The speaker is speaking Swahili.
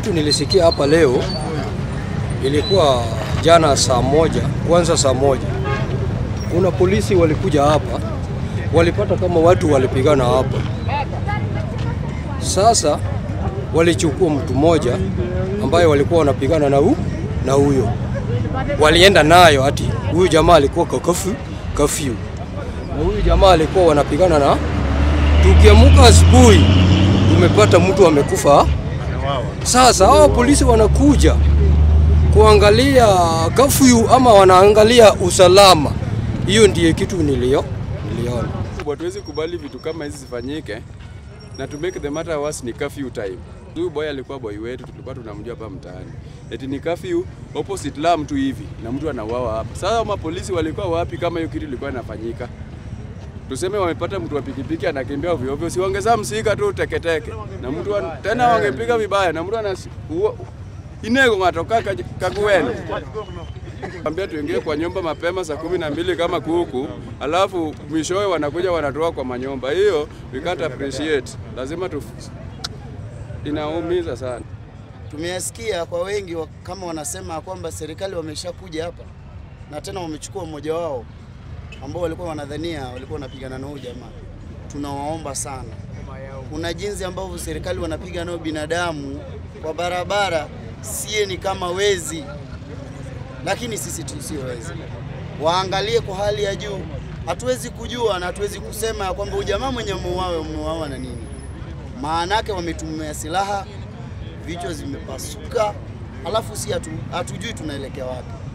kitu nilisikia hapa leo ilikuwa jana saa moja, kwanza saa moja, kuna polisi walikuja hapa, walipata kama watu walipigana hapa. Sasa walichukua mtu mmoja ambaye walikuwa wanapigana na hu, na huyo walienda nayo, ati huyu jamaa alikuwa kwa kafyu kafyu, na huyu jamaa alikuwa wanapigana na. Tukiamuka asubuhi tumepata mtu amekufa. Sasa hao polisi wanakuja kuangalia kafyu ama wanaangalia usalama. Hiyo ndiye kitu nilio niliona. Hatuwezi kubali vitu kama hizi zifanyike, na to make the matter worse ni curfew time. Huyu boy alikuwa boy wetu, tulikuwa tunamjua hapa mtaani, eti ni curfew opposite la mtu hivi na mtu anauawa hapa. Sasa mapolisi walikuwa wapi kama hiyo kitu ilikuwa inafanyika? Tuseme wamepata mtu wa pikipiki anakimbia ovyo ovyo, si wangezaa msika tu teketeke na mtu wa, tena wangepiga vibaya na mtu ana inego ngatoka kakuweni ambia tuingie kwa nyumba mapema saa kumi na mbili kama kuku, alafu mwishowe wanakuja wanatoa kwa manyumba. Hiyo we can't appreciate, lazima tu, inaumiza sana. Tumeyasikia kwa wengi wa- kama wanasema kwamba serikali wameshakuja hapa na tena wamechukua mmoja wao ambao walikuwa wanadhania walikuwa wanapigana na huyu jamaa. Tunawaomba sana, kuna jinsi ambavyo serikali wanapiga nao binadamu kwa barabara, sie ni kama wezi, lakini sisi tu sio wezi. Waangalie kwa hali ya juu. Hatuwezi kujua na hatuwezi kusema ya kwamba huyu jamaa mwenye muuawe umeuawa na nini, maanake wametumia silaha vichwa zimepasuka, alafu si hatu, hatujui tunaelekea wapi.